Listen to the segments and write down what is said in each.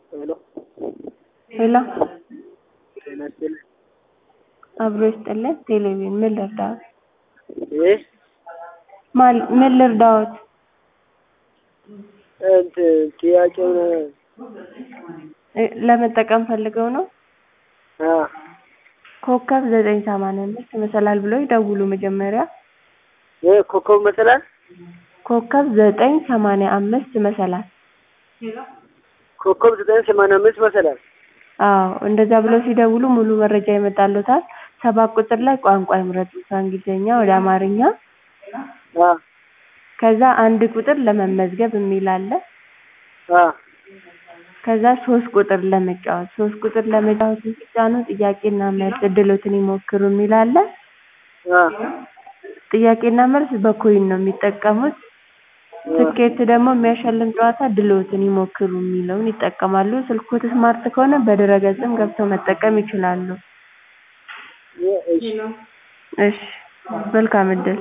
ሄሎ ሄሎ ጤና ይስጥልኝ። አብሮ ይስጥልን። ቴሌቪዥን ምን ልርዳዎት? ይህ ማን ምን ልርዳዎት? እንትን ጥያቄውን እ ለመጠቀም ፈልገው ነው? አ ኮከብ ዘጠኝ ሰማንያ አምስት መሰላል ብለው ይደውሉ መጀመሪያ ይህ ኮከብ መሰላል ኮከብ ዘጠኝ ሰማንያ አምስት መሰላል ኮከብ ዘጠኝ ሰማንያ አምስት መሰላል አዎ እንደዛ ብለው ሲደውሉ ሙሉ መረጃ ይመጣልዎታል። ሰባት ቁጥር ላይ ቋንቋ ይምረጡ ከእንግሊዝኛ ወደ አማርኛ አ ከዛ አንድ ቁጥር ለመመዝገብ የሚል አለ። አ ከዛ ሶስት ቁጥር ለመጫወት ሶስት ቁጥር ለመጫወት ሲጫኑ ጥያቄና መልስ እድሎትን ይሞክሩ የሚል አለ። አ ጥያቄና መልስ በኮይን ነው የሚጠቀሙት። ትኬት ደግሞ የሚያሸልም ጨዋታ ድልዎትን ይሞክሩ የሚለውን ይጠቀማሉ። ስልክዎት ስማርት ከሆነ በድረ-ገጽም ገብተው መጠቀም ይችላሉ። ይህ እሺ እሺ መልካም እድል።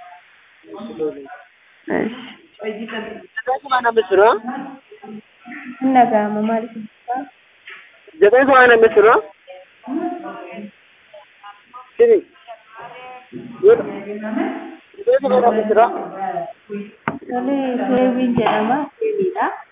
እሺ ዘጠኝ ሰማንያ አምስት ነው እነጋማ ማለት ነው። ዘጠኝ ሰማንያ አምስት ነው ስሚ ዘጠኝ ሰማንያ አምስት ነው Tole, Seewwiin jedhama. Seewiidha.